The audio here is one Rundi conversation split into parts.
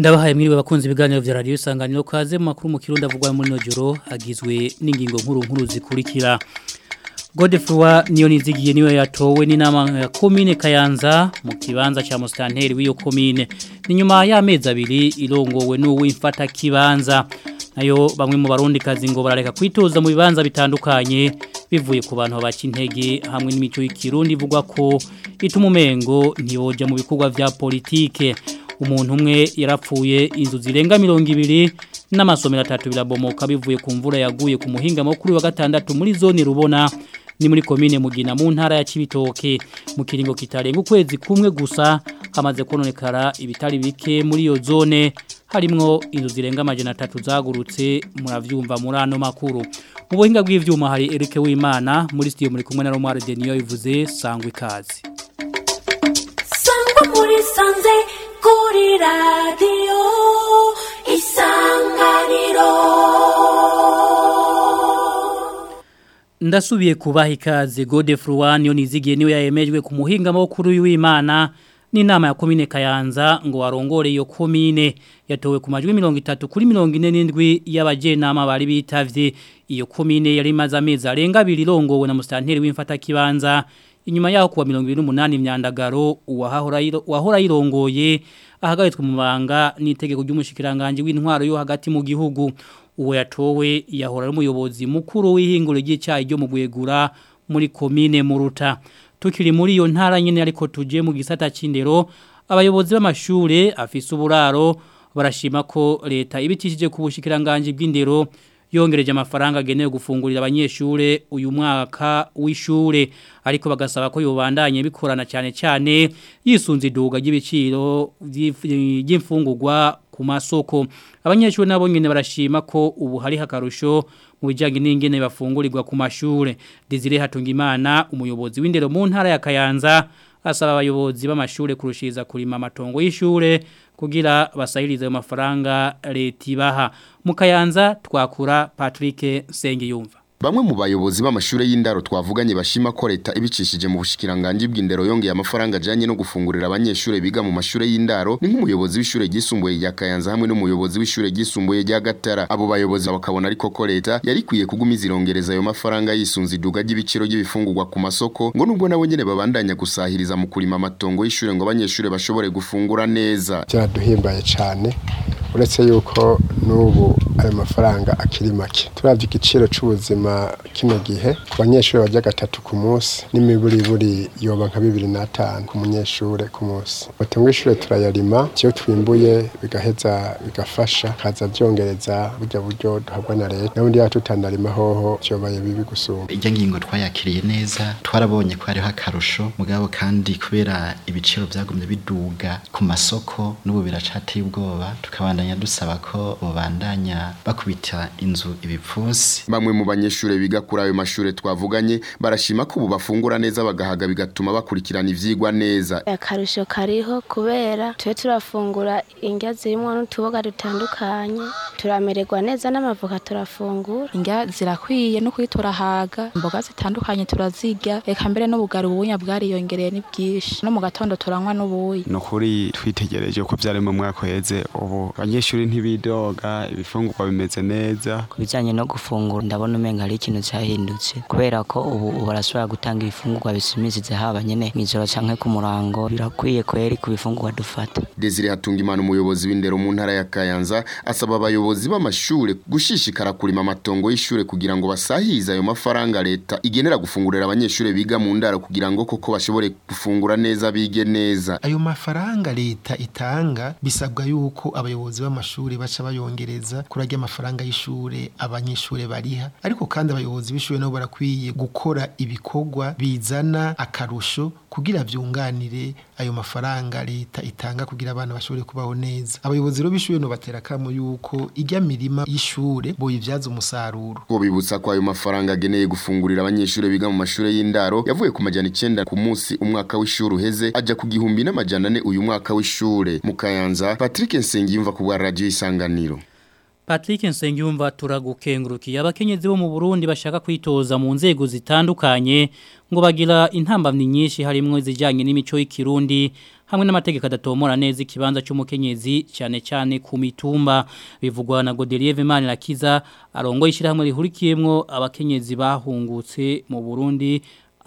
ndabahaye mwiriwe bakunze ibiganiro vya radio isanganiro kaze mu makuru mu kirundi avugwa muri no joro agizwe n'ingingo nkuru nkuru zikurikira Godefroy niyo nizigiye niwe yatowe n'inama ya commune Kayanza mu kibanza cha Mustanteri w'iyo commune ni nyuma y'amezi abiri irongowe n'uwimfata kibanza nayo bamwe mu barundi kazi ngo barareka kwitoza mu bibanza bitandukanye bivuye ku bantu bakintege hamwe n'imico y'ikirundi ivugwa ko ituma umengo ntiboja mu bikorwa vya politike umuntu umwe yarapfuye inzu zirenga mirongo ibiri n'amasomero atatu birabomoka bivuye ku mvura yaguye ku muhinga makuru wa gatandatu muri zone rubona ni muri komine mugina mu ntara ya Cibitoke mu kiringo kitarenga ukwezi kumwe gusa hamaze kononekara ibitari bike muri iyo zone harimwo inzu zirenga amajana atatu zagurutse muravyumva muri ano makuru mu buhinga bw'ivyuma hari Eric Wimana muri studio muri kumwe na Romar Denio ivuze sangwe kazi sangwa muri sanze kuri radio isanganiro Ndasubiye kubaha ikaze Godefroy niyo nizigiye niwe yayemejwe ku muhinga makuru w'Imana n'inama ya komine Kayanza ngo warongore iyo komine yatowe ku majwi 30 kuri 47 y'abajenama bari bitavye iyo komine yari maze amezi arenga abiri irongowe na mustanteri w'imfata kibanza inyuma yaho kuwa 28 imyandagaro uwahora yirongoye ahagaritswe mu banga n'itegeko ry'umushikiranganje w'intwaro yo hagati mu gihugu uwo yatowe yahora n'umuyobozi mukuru w'ihinguro ry'icyayi ryo mu gwegura muri komine muruta tukiri muri iyo ntara nyene ariko tuje mu gisata c'indero abayobozi b'amashure afise uburaro barashima ko leta ibitishije ku bushikiranganje bw'indero yongereje amafaranga agenewe gufungurira abanyeshure uyu mwaka w'ishure ariko bagasaba ko yobandanye bikorana cyane cyane yisunze iduga ry'ibiciro by'imfungurwa ku masoko abanyeshuri nabo nyene barashima ko ubu hari hakarusho mu bijyanye n'ingene bafungurirwa ku mashure Desire Hatungimana umuyobozi w'indero mu ntara ya Kayanza asaba abayobozi b'amashure kurushiza kurima amatongo y'ishure kugira basahirize ayo mafaranga leta ibaha mu Kayanza twakura Patrick Sengiyumva Bamwe mu bayobozi b'amashure y'indaro twavuganye bashima ko leta ibicishije mu bushikiranganje bw'indero yongeye amafaranga ajanye no gufungurira abanyeshure biga mu mashure y'indaro ni nk'umuyobozi w'ishure ryisumbuye rya Kayanza hamwe n'umuyobozi w'ishure ryisumbuye rya Gatara abo bayobozi bakabona ariko ko leta yari kwiye kugumiza irongereza ayo mafaranga yisunze iduga ry'ibiciro by'ibifungurwa ku masoko ngo nubwo nabo nyene babandanya gusahiriza mu kurima amatongo y'ishure ngo abanyeshure bashobore gufungura neza byaduhimbaye cyane uretse yuko n'ubu ayo mafaranga akiri make turavye igiciro c'ubuzima kino gihe ku banyeshuri bajya gatatu ku munsi n'imiburiburi yoba nka bibiri n'atanu ku munyeshure ku munsi batunga ishure turayarima iyo twimbuye bigaheza bigafasha kaza byongereza burya buryo duhabwa na leta n'ubundi yacu tutanarima hoho vyobaye bibi gusumba irya ngingo twayakiriye neza twarabonye ko hariho akarusho mugabo kandi kubera ibiciro byagumye biduga ku masoko n'ubu biracateye ubwoba tukabandanya dusaba ko bobandanya bakubita inzu ibipfunsi bamwe mu banyeshure biga kuri ayo mashure twavuganye barashima ko ubu bafungura neza bagahaga bigatuma bakurikirana ivyigwa neza akarusho kariho kubera tube turafungura indya zirimo n'utuboga dutandukanye turamererwa neza n'amavoka turafungura indya zirakwiye no kuri turahaga imboga zitandukanye turazirya reka mbere n'ubugari ubunya bwariyongereye ni bwinshi no mu gatondo turanywa n'ubuyi ni ukuri twitegereje uko byari mu mwaka uheze ubu abanyeshuri ntibidoga ibifungurwa bimeze neza ku bijyanye no gufungura ndabona umenga hari ikintu cyahindutse kubera ko ubu barashobora gutanga ibifungurwa bisimizize haba nyene mw'ijoro canke ku murango birakwiye kweri ku bifungurwa dufata Desire Hatungimana umuyobozi w'indero mu ntara ya Kayanza asaba abayobozi b'amashure gushishikara kurima amatongo y'ishure kugira ngo basahize ayo mafaranga leta igenera gufungurira abanyeshure biga mu ndaro kugira ngo koko bashobore gufungura neza bige neza ayo mafaranga leta itanga bisabwa yuko abayobozi b'amashuri baca bayongereza kurajya amafaranga y'ishure abanyeshure bariha ariko kandi abayobozi b'ishure nabo barakwiye gukora ibikorwa bizana akarusho kugira vyunganire ayo mafaranga leta itanga kugira abana bashobore kubaho neza abayobozi rero b'ishure no batera kamo yuko ijya mirima y'ishure boyivyaza umusaruro ko bibutsa ko ayo mafaranga ageneye gufungurira abanyeshure biga mu mashure y'indaro yavuye ku majana 9 ku munsi umwaka w'ishure uheze aja ku gihumbi n'amajana 4 uyu mwaka w'ishure mu Kayanza Patrick Nsengiyumva ku bwa radio isanganiro Patrick Nsengiyumva turagukengurukiye abakenyezi bo mu Burundi bashaka kwitoza mu nzego zitandukanye ngo bagira intambamni nyinshi harimo izijanye n'imico y'ikirundi hamwe n'amategeko adatomora neza ikibanza cy'umukenyezi cyane cyane ku mitumba bivugwa na Godelier Vemani Rakiza arongo ishirahamwe rihurikiyemwo abakenyezi bahungutse mu Burundi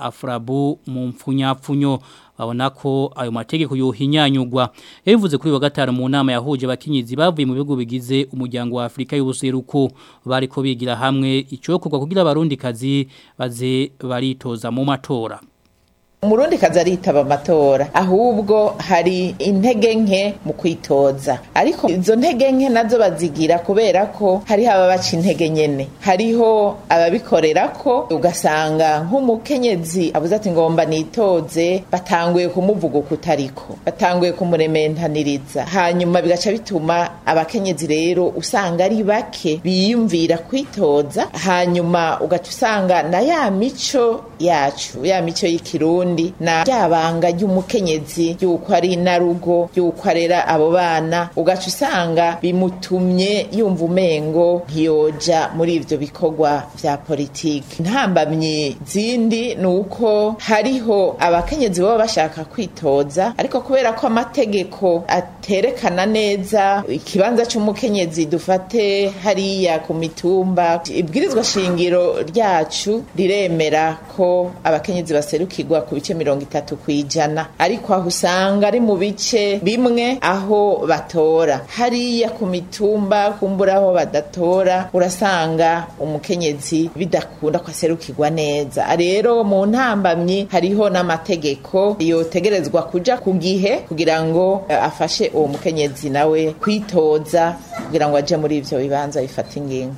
Afrabu mu mfunyapfunyo babona ko ayo mategeko yohinyanyugwa yabivuze kuri wa gatanu mu nama yahuje abakenyezi bavuye mu bihugu bigize umuryango wa Afrika y'ubuseruko bariko bigira hamwe icokorwa kugira abarundi kazi baze baritoza mu matora umurundi kazi aritaba amatora ahubwo hari intege nke mu kwitoza ariko izo ntege nke nazo bazigira kubera ko hariho ababaca intege nyene hariho ababikorera ko ugasanga nk'umukenyezi abuze ati ngomba nitoze batanguye kumuvuga ukutariko batanguye kumurementaniriza hanyuma bigaca bituma abakenyezi rero usanga ari bake biyumvira kwitoza hanyuma ugaca usanga na ya mico yacu ya mico y'ikirundi na ryabanga ry'umukenyezi yuko ari narugo yuko arera abo bana ugaca usanga bimutumye yumva umengo ntiyoja muri ivyo bikorwa vya politiki ntambamye zindi ni uko hariho abakenyezi baba bashaka kwitoza ariko kubera ko amategeko aterekana neza ikibanza c'umukenyezi dufate hariya ku mitumba ibwirizwa shingiro ryacu riremera ko abakenyezi baserukirwa ku bice mirongo itatu ku ijana ariko aho usanga ari mu bice bimwe aho batora hariya ku mitumba kumbura aho badatora urasanga umukenyezi bidakunda ko aserukirwa neza rero mu ntambamyi hariho n'amategeko yotegerezwa kuja ku gihe kugira ngo eh, afashe uwo mukenyezi nawe kwitoza kugira ngo aje muri ivyo bibanza bifata ingingo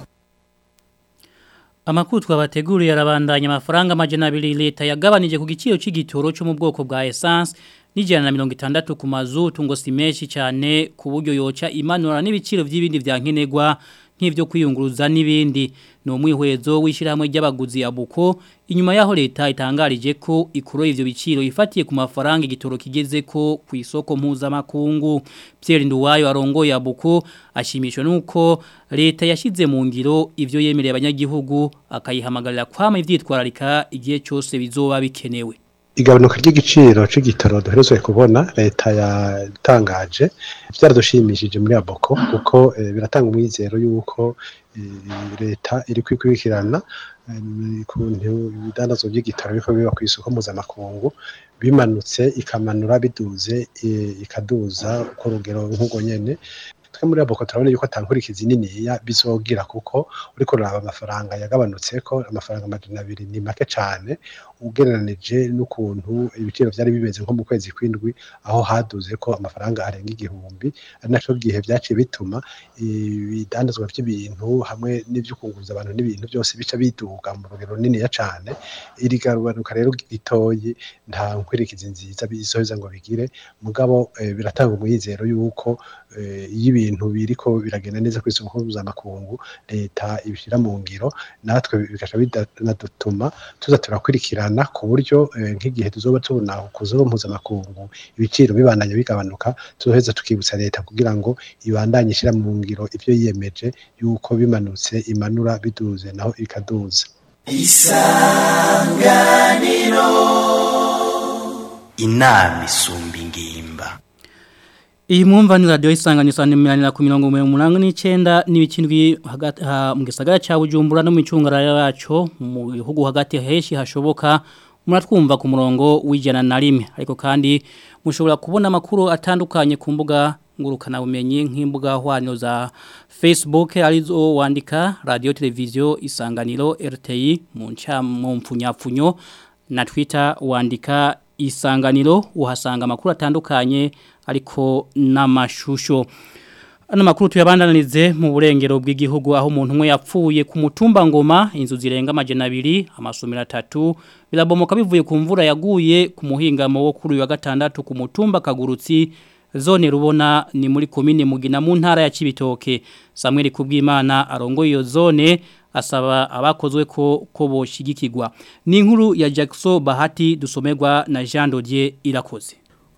Amakuru twabateguriye arabandanya amafaranga amajana abiri leta yagabanije ku giciro c'igitoro cyo mu bwoko bwa essence n'ijana na mirongo itandatu ku mazutu ngo si menshi cyane ku buryo yoca imanura n'ibiciro by'ibindi bya nkenerwa nk'ibyo kwiyunguruza n'ibindi ni umwihwezo w'ishyirahamwe ry'abaguzi ya buko inyuma y'aho leta itangarije ko ikoroye ivyo biciro ifatiye ku mafaranga igitoro kigeze ko ku isoko mpuzamakungu Pierre Nduwayo arongoye ya buko ashimishwa nuko leta yashize mu ngiro ivyo yemereye abanyagihugu akayihamagarira kwama ivyitwararika igihe cyose bizoba bikenewe igabanuka ry'igiciro c'igitoro duherezwe kubona leta yatangaje byaradushimishije muri aboko kuko eh, biratanga umwizero yuko eh, leta iri kwikurikirana eh, kuntu ibidandazwa by'igitoro biko biba ku isoko mpuzamakungu bimanutse ikamanura biduze eh, ikaduza uko rugero nk'ubwo nyene twe muri aboko turabona yuko atankurikizi niniya bizogira kuko uriko uraba amafaranga yagabanutse ko amafaranga amajana abiri ni make cane ugereranije n'ukuntu ibiciro vyari bimeze nko mu kwezi kwindwi aho haduze ko amafaranga arenga igihumbi ari naco gihe vyaciye bituma ibidandazwa vy'ibintu hamwe n'ivyo kunguruza abantu n'ibintu byose bica biduga mu rugero runiniya cane iri gabanuka rero ritoyi nta nkwirikizi nziza bizoheza ngo bigire mugabo eh, biratanga umwizero yuko eh, iyo ibintu biriko biragenda neza ku isoko mpuzamakungu leta ibishyira mu ngiro natwe bigaca bidanadutuma tuza turakurikirana ku buryo eh, nk'igihe tuzoba tubona ku zuba mpuzamakungu ibiciro bibandanya bigabanuka tuzoheza tukibutsa leta kugira ngo ibandanye ishyira mu ngiro ivyo yiyemeje yuko bimanutse imanura biduze naho ikaduza isanganiro inama isumba ingimba Iyi mwumva ni radio isanganyo sana milanira ku mirongo umunani n'icenda n'ibikindwi hagati ha, mu gisagara ca Bujumbura no mu icungara yaco mu bihugu hagati heshi hashoboka muratwumva ku murongo w'ijana na rimwe ariko kandi mushobora kubona amakuru atandukanye ku mbuga ngurukana bumenyi nk'imbuga hwaniro za Facebook arizo wandika radio televiziyo isanganiro RTI mu nca mu mpfunyapfunyo na Twitter wandika isanganiro uhasanga amakuru atandukanye ariko n'amashusho ano makuru tuyabandanirize mu burengero bw'igihugu aho umuntu umwe yapfuye ku mutumba ngoma inzu zirenga amajana abiri amasomero atatu birabomoka bivuye ku mvura yaguye ku muhingamo wo kuri uyu wa gatandatu ku mutumba kagurutsi zone rubona ni muri komine mugina mu ntara ya Cibitoke Samuel Kubwimana arongoye iyo zone asaba abakozwe ko ko boshigikirwa ni inkuru ya Jackson Bahati dusomerwa na Jean Dodier irakoze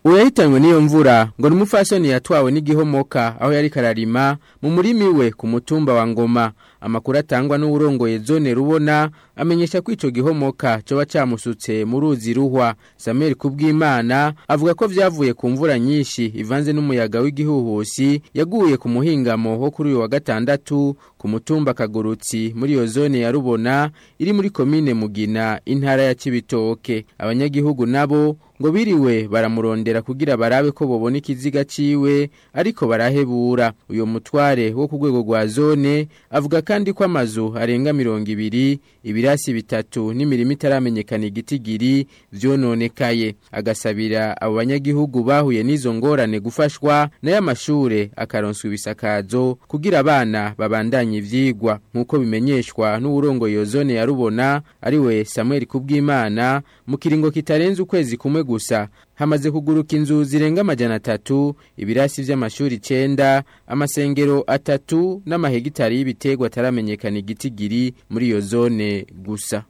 uwo yahitanywe n'iyo mvura ngo ni umupfasoni yatwawe n'igihomoka aho yari kararima mu murimi we ku mutumba wa ngoma amakuru atangwa n'uwurongoye zone rubona amenyesha ko ico gihomoka coba camusutse mu ruzi ruhwa Samuel Kubwimana avuga ko vyavuye ku mvura nyinshi ivanze n'umuyaga w'igihuhusi yaguye ku muhingamo wo kuri uyu wa gatandatu ku mutumba kagurutsi muri iyo zone ya rubona iri muri komine mugina intara ya Cibitoke abanyagihugu nabo ngo biriwe baramurondera kugira barabe ko bobona ikiziga ciwe ariko barahebura uyo mutware wo ku rwego rwa zone avuga kandi ko amazu arenga mirongo ibiri ibirasi bitatu n'imirimo itaramenyekana igitigiri vyononekaye agasabira abo banyagihugu bahuye n'izo ngorane gufashwa nayo amashure akaronswa ibisakazo kugira abana babandanye ivyigwa nk'uko bimenyeshwa n'uwurongoye iyo zone ya rubona ariwe Samuel Kubwimana mu kiringo kitarenze ukwezi kumwe gusa hamaze kuguruka inzu zirenga amajana atatu ibirasi vy'amashuri icenda amasengero atatu n'amahegitari y'ibiterwa ataramenyekana igitigiri muri iyo zone gusa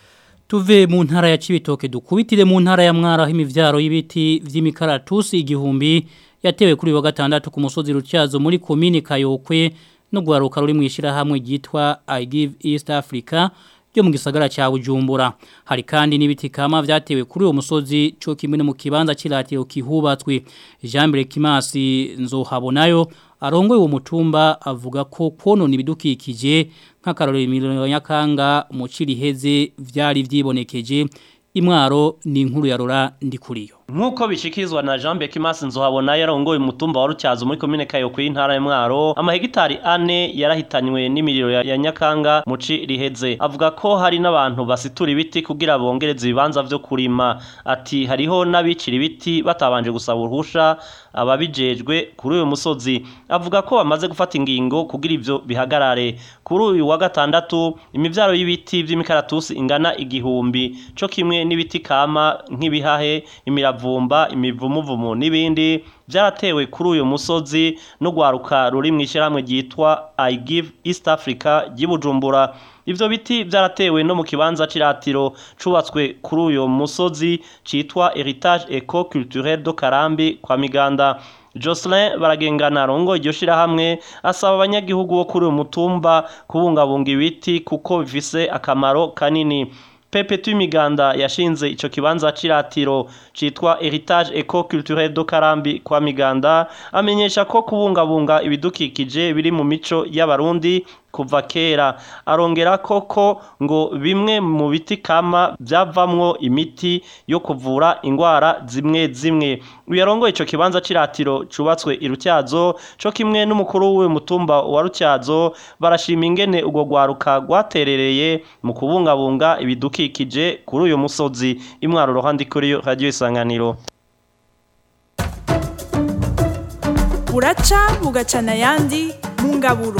Tuve mu ntara ya Cibitoke dukubitire mu ntara ya Mwara aho imivyaro y'ibiti vy'imikaratusi igihumbi yatewe kuri wa gatandatu ku musozi Rutyazo muri komine Kayokwe no gwaruka ruri mwishira hamwe gitwa I give East Africa ryo mu gisagara cya Bujumbura hari kandi n'ibiti kama vyatewe kuri uwo musozi cyo kimwe no mu kibanza kiratiro kihubatswe Jean Mbere Kimasi nzohabonayo arongoye uwo mutumba avuga ko konona ibidukikije nk'akarorero miliyoni nyakanga mu ciriheze vyari vyibonekeje imwaro ni inkuru ya Rora ndikuriyo Nkuko bishikirizwa na Jean Bekimasi nzohabona yarongoye umutumba wa Rutyazo muri komine Kayo ku intara ya Mwaro amahegitari ane yarahitanywe n'imiriro ya, ya Nyakanga muci riheze avuga ko hari n'abantu basitura ibiti kugira bongereze ibibanza vyo kurima ati hariho n'abicira ibiti batabanje gusaba uruhusha ababijejwe kuri uyu musozi avuga ko bamaze gufata ingingo kugira ivyo bihagarare kuri uyu wa gatandatu imivyaro y'ibiti vy'imikaratusi ingana igihumbi co kimwe n'ibiti kama nk'ibihahe imira imiravumba imivumuvumu n'ibindi byaratewe kuri uyu musozi no gwaruka ruri mu ishyirahamwe ryitwa I give East Africa ry'ibujumbura ivyo biti byaratewe no mu kibanza ciratiro cubatswe kuri uyu musozi citwa Heritage Eco Culturel do Karambi kwa Miganda Jocelyn baragengana rongo iryo shirahamwe asaba abanyagihugu bo kuri uyu mutumba kubungabunga ibiti kuko bifise akamaro kanini Pepe Twimiganda yashinze ico kibanza ciratiro citwa Heritage Eco Culturel do Karambi kwa Miganda amenyesha ko kubungabunga ibidukikije biri mu mico y'abarundi kuva kera arongera koko ngo bimwe mu biti kama byavamwo imiti yo kuvura ingwara zimwe zimwe uyarongoye ico kibanza ciratiro cubatswe irutyazo co kimwe n'umukuru w'uwo mutumba wa rutyazo barashima ingene ubwo gwaruka gwaterereye mu kubungabunga ibidukikije kuri uyu musozi imwaro rohandi kuri radio isanganiro buraca bugacana ayandi mu ngaburo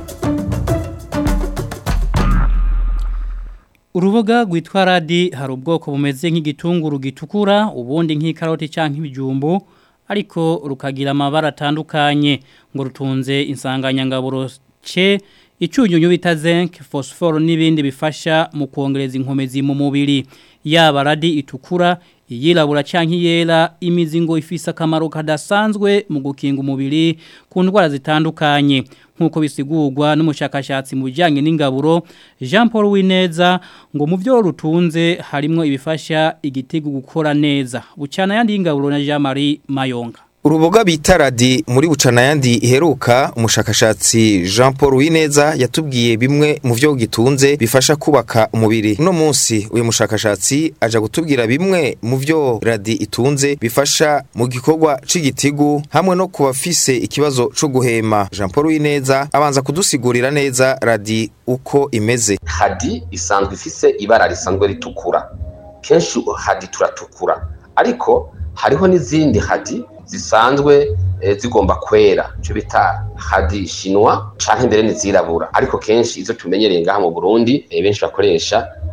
Uruboga rwitwa radi hari ubwoko bumeze nk'igitunguru gitukura ubundi nk'ikaroti cyangwa ibijumbu ariko rukagira amabara atandukanye ngo rutunze insanganyangaburo ce icyunyunyu bita zinc phosphore n'ibindi bifasha mu kongereza inkomezi mu mubiri yaba radi itukura iyirabura cyangwa iyera imizingo ifise akamaro kadasanzwe mu gukinga umubiri ku ndwara zitandukanye nk'uko bisigurwa n'umushakashatsi mu bijyanye n'ingaburo jean paul wineza ngo mu byo rutunze harimo ibifasha igitego gukora neza bucana yandi y'ingaburo na jean marie mayonga uruboga bita radi muri bucana yandi iheruka umushakashatsi Jean Paul Wineza yatubwiye bimwe mu byo gitunze bifasha kubaka umubiri uno munsi uyu mushakashatsi aja gutubwira bimwe mu byo radi itunze bifasha mu gikorwa c'igitigu hamwe no kubafise ikibazo co guhema Jean Paul Wineza abanza kudusigurira neza radi uko imeze hadi isanzwe ifise ibara risanzwe ritukura kenshi hadi turatukura ariko hariho n'izindi hadi zisanzwe zigomba kwera cyo bita hadi shinwa canke mbere nizirabura ariko kenshi izo tumenyereye ngaha mu Burundi benshi bakoresha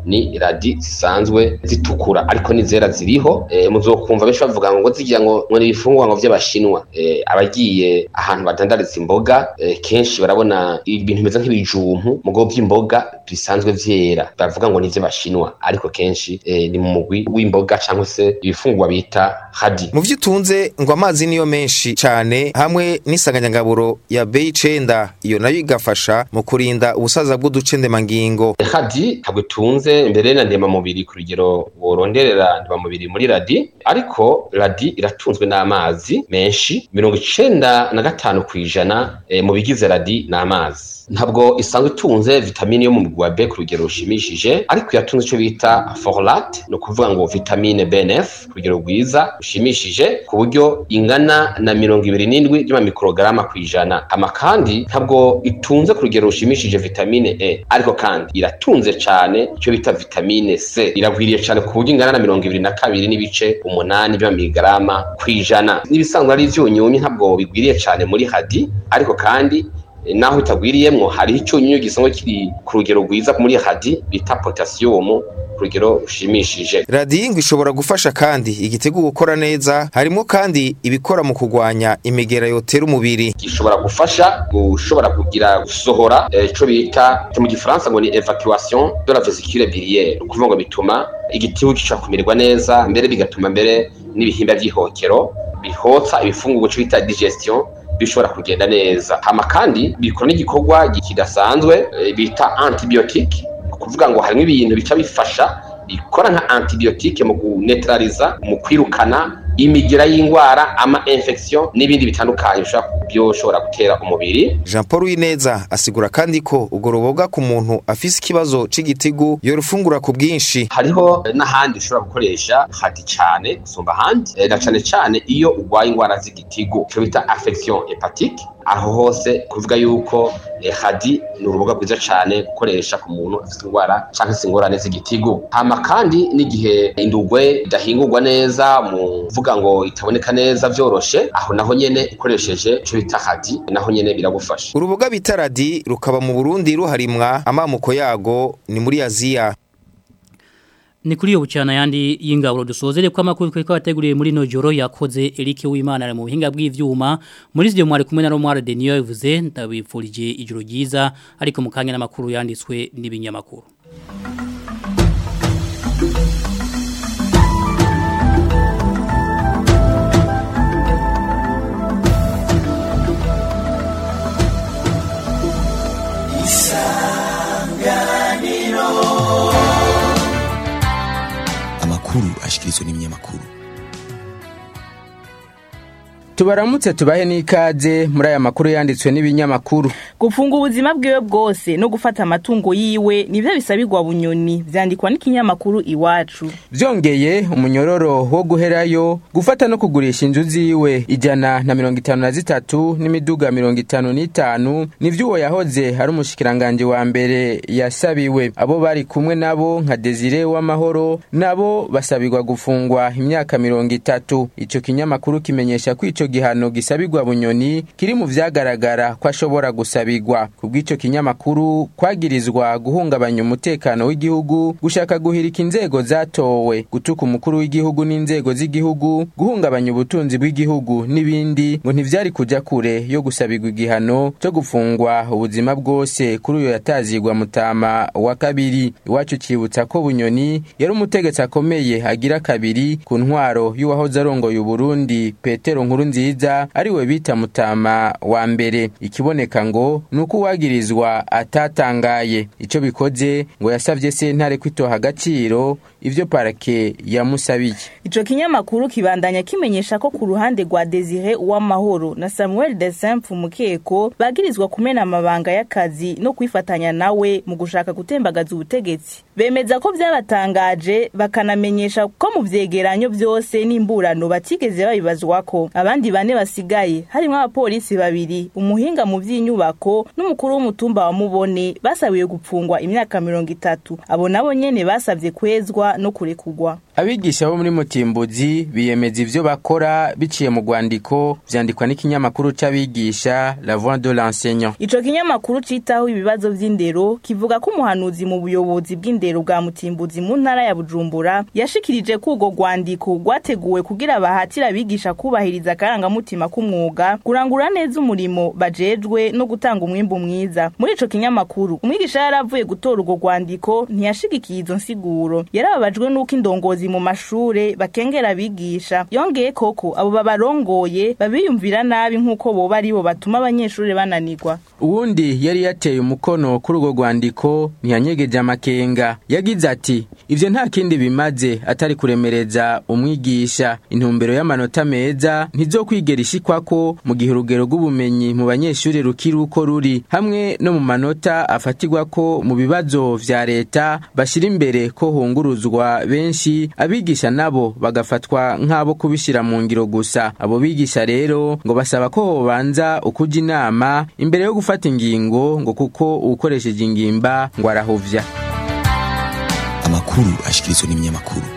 ni radi zisanzwe zitukura ariko n'izera ziriho e, muzokumva benshi bavuga ngo zigira ngo ngo ni ibifungwa ngo vy'abashinwa e, abagiye ahantu badandariza imboga e, kenshi barabona ibintu bimeze nk'ibijumpu mugo vy'imboga bisanzwe vyera bavuga ngo ni ivy'abashinwa ariko kenshi e, ni mu mugwi w'imboga cyangwa se ibifungwa bita hadi mu vy'utunze ngo amazi niyo menshi cane hamwe n'isanganyangaburo ya B9 iyo nayo igafasha mu kurinda ubusaza bw'uducendemangingo hadi ntabwo itunze mbere na ndema mubiri ku rugero woronderera ndema mubiri muri radi ariko radi iratunzwe n'amazi menshi mirongo icenda na gatanu kw'ijana e, mu bigize radi ni amazi ntabwo isanzwe itunze vitamine yo mu mugwi wa B ku rugero rushimishije ariko yatunze icyo bita folate ni ukuvuga ngo vitamine BNF ku rugero rwiza rushimishije ku buryo ingana na mirongo ibiri n'indwi by'amamikorogaramu ku ijana ama kandi ntabwo itunze ku rugero rushimishije vitamine E ariko kandi iratunze cyane icyo bita vitamine C iragwiriye cyane ku buryo ingana na mirongo ibiri na kabiri n'ibice umunani by'amamigarama ku ijana n'ibisanzwe ari ivyunyunyu ntabwo bigwiriye cyane muri hadi ariko kandi naho itagwiriyemwo hari icyunyu gisanzwe kiri ku rugero rwiza muri hadi bita potassium ku rugero rushimishije radiyo ngo ishobora gufasha kandi igitego gukora neza harimo kandi ibikora mu kurwanya imigera yotera umubiri gishobora gufasha gushobora kugira gusohora ico bita mu gifaransa ngo ni evacuation de la vésicule biliaire ukuvuga ngo bituma igitigu gica kumererwa neza mbere bigatuma mbere n'ibihimba by'ihokero bihotsa ibifungurwa cyo bita digestion bishobora kugenda neza hama kandi bikora n'igikorwa kidasanzwe bita antibiotique kuvuga ngo harimo ibintu bica bifasha bikora nka antibiotique mu kunetraliza mu kwirukana imigira y'indwara ama infection n'ibindi bitandukanye byoshobora gutera umubiri Jean Paul Wineza asigura kandi ko ubwo ruboga ku muntu afise ikibazo c'igitigu yorufungura ku bwinshi hariho n'ahandi ushobora gukoresha hadi cyane gusumba ahandi na cane cane iyo urwaye indwara z'igitigu cyo bita affection hepatique aho hose kuvuga yuko eh, hadi ni uruboga rwiza cyane gukoresha ku muntu afite indwara cyangwa se ingorane z'igitigu hama kandi n'igihe indugwe idahingurwa neza mu vuga ngo itaboneka neza vyoroshe aho naho nyene ukoresheje ico bita hadi naho nyene biragufasha uruboga bita radi rukaba mu Burundi ruharimwa amamuko yago ni muri Aziya Ni kuri yo bucana yandi y'ingaburo dusozere kwa makuru kwa bateguriye muri no joro yakoze Eric Uwimana mu buhinga bw'ivyuma muri zyo mwari kumwe na Romware Denio yavuze ndabifurije ijoro ryiza ariko mukanya n'amakuru yanditswe n'ibinyamakuru amakuru ashikirizwa n'ibinyamakuru tubaramutse tubahe n'ikaze muri aya makuru yanditswe n'ibinyamakuru gufunga ubuzima bwiwe bwose no gufata amatungo yiwe nivyo bisabirwa bunyoni vyandikwa n'ikinyamakuru iwacu vyongeye umunyororo wo guherayo gufata no kugurisha inzu ziwe ijana na mirongo itanu na zitatu n'imiduga mirongo itanu n'itanu nivyo uwo yahoze ari umushikiranganje wa mbere yasabiwe abo bari kumwe nabo nka Desire w'amahoro nabo basabirwa gufungwa imyaka mirongo itatu ico kinyamakuru kimenyesha ko ico gihano gisabirwa bunyoni kiri mu vyagaragara ko ashobora gusabirwa kubw'ico kinyamakuru kwagirizwa guhungabanya umutekano w'igihugu gushaka guhirika inzego zatowe gutuka umukuru w'igihugu n'inzego z'igihugu guhungabanya ubutunzi bw'igihugu n'ibindi ngo ntivyari kuja kure yo gusabirwa igihano cyo gufungwa ubuzima bwose kuri uyo yatazirwa mutama wa kabiri iwacu cibutsa ko bunyoni yari umutegetsi akomeye agira kabiri ku ntwaro y'uwahoze arongoye uburundi petero nkuru nziza ariwe bita mutama wa mbere ikiboneka ngo nuko uwagirizwa atatangaye ico bikoze ngo yasavye sentare kwitoha agaciro ivyo parake yamusabiye ico kinyamakuru kibandanya kimenyesha ko ku ruhande rwa Desire uwamahoro na Samuel Desemfu mukeko bagirizwa kumena amabanga y'akazi no kwifatanya nawe mu gushaka gutembagaza ubutegetsi bemeza ko vyabatangaje bakanamenyesha ko mu vyegeranyo vyose n'imburano batigeze babibazwako abandi bane basigaye harimo abapolisi babiri umuhinga mu vy'inyubako n'umukuru w'umutumba wa mubone basabiwe gupfungwa imyaka mirongo itatu abo nabo nyene basavye kwezwa no kurekurwa abigisha bo muri mutimbuzi biyemeza ivyo bakora biciye mu rwandiko vyandikwa n'ikinyamakuru c'abigisha la voix de l'enseignant Ico kinyamakuru citaho ibibazo vy'indero kivuga ko umuhanuzi mu buyobozi bw'indero bwa Mutimbuzi mu ntara ya Bujumbura yashikirije ko urwo rwandiko rwateguwe kugira bahatira abigisha kubahiriza akarangamutima k'umwuga kurangura neza umurimo bajejwe no gutanga umwimbu mwiza muri ico kinyamakuru umwigisha yaravuye gutora urwo rwandiko ntiyashigikiye izo nsiguro yarababajwe n'uko indongozi mu mashure bakengera abigisha yongeye koko abo babarongoye babiyumvira nabi nk'uko boba aribo batuma abanyeshuri bananirwa uwundi yari yateye umukono kuri urwo rwandiko ntiyanyegeje amakenga yagize ati ivyo nta kindi bimaze atari kuremereza umwigisha intumbero y'amanota meza ntizokwigera ishikwako mu gihe urugero rw'ubumenyi mu banyeshuri rukiri uko ruri hamwe no mu manota afatirwa ko mu bibazo vya leta bashira imbere ko hunguruzwa benshi abigisha nabo bagafatwa nk'abo kubishira mu ngiro gusa abo bigisha rero ngo basaba ko hobanza ukuja inama imbere yo gufata ingingo ngo kuko uwukoresheje ingimba ngo arahuvya amakuru ashikirizwa n'ibinyamakuru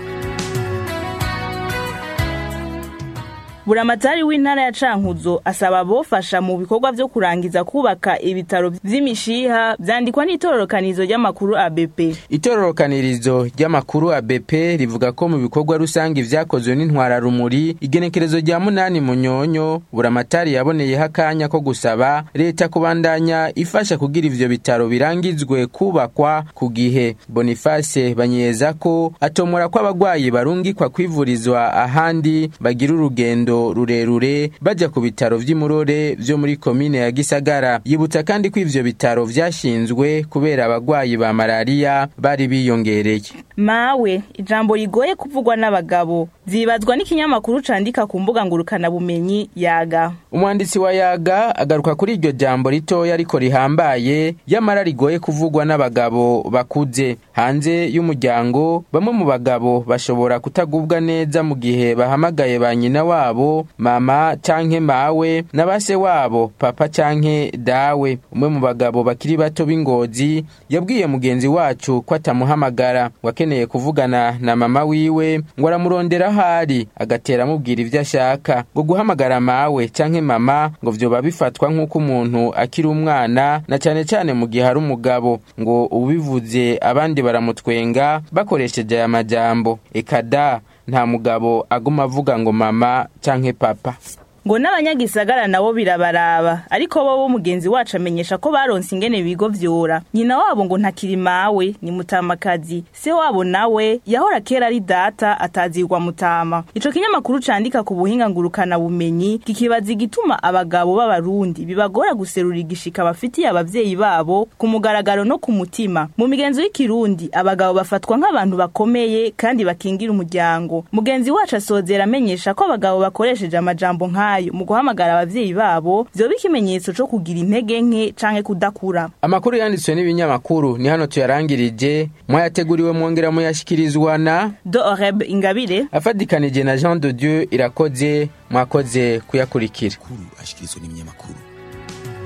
buramatari w'intara ya cankuzo asaba abofasha mu bikorwa vyo kurangiza kubaka ibitaro vy'imishiha vyandikwa n'itororokanizo ry'amakuru ABP itororokanirizo ry'amakuru ABP rivuga ko mu bikorwa rusange vyakozwe n'intwara rumuri igenekerezo rya munani munyonyo buramatari yaboneyeho akanya ko gusaba leta kubandanya ifasha kugira ivyo bitaro birangizwe kubakwa ku gihe Boniface banyeza ko atomora ko abagwayi barungikwa kwivurizwa ahandi bagira urugendo rurerure bajya ku bitaro vy'imurore vyo muri komine ya Gisagara yibutsa kandi ko ivyo bitaro vyashinzwe kubera abagwayi ba malaria bari biyongereye mawe ijambo rigoye kuvugwa n'abagabo vyibazwa n'ikinyamakuru candika ku mbuga ngurukana bumenyi yaga umwanditsi wa yaga agaruka kuri iryo jambo ritoya ariko rihambaye yamara rigoye kuvugwa n'abagabo bakuze hanze y'umuryango bamwe mu bagabo bashobora kutagubwa neza mu gihe bahamagaye ba nyina wabo mama canke mawe na base wabo papa canke dawe umwe mu bagabo bakiri bato b'ingozi yabwiye mugenzi wacu ko atamuhamagara wakeneye kuvugana na mama wiwe ngo aramurondera ahari agatera amubwira ivyo ashaka ngo guhamagara mawe canke mama ngo vyoba bifatwa nk'uko umuntu akiri umwana na cane cane mu gihe ari umugabo ngo ubivuze abandi baramutwenga bakoresheje aya majambo ekada nta mugabo aguma avuga ngo mama canke papa ngo n'abanyagisagara nabo birabaraba ariko bo bo mugenzi wacu amenyesha ko baronse ingene bigo vyora nyina wabo ngo ntakiri mawe ni mutamakazi se wabo nawe yahora kera ari data atazirwa mutama ico kinyamakuru candika ku buhinga ngurukana bumenyi kikibaza igituma abagabo b'abarundi bibagora guserura igishika bafitiye abavyeyi babo ku mugaragaro no ku mutima mu migenzo y'ikirundi abagabo bafatwa nk'abantu bakomeye kandi bakingira umuryango mugenzi wacu asozera amenyesha ko abagabo bakoresheje amajambo nk'ayo mu guhamagara abavyeyi babo vyoba ikimenyetso co kugira intege nke canke kudakura amakuru yanditswe n'ibinyamakuru ni hano tuyarangirije mwayateguriwe mwongera muyashikirizwa na do oreb ingabire afadikanije na jean de dieu irakoze mwakoze kuyakurikira ashikirizwa n'ibinyamakuru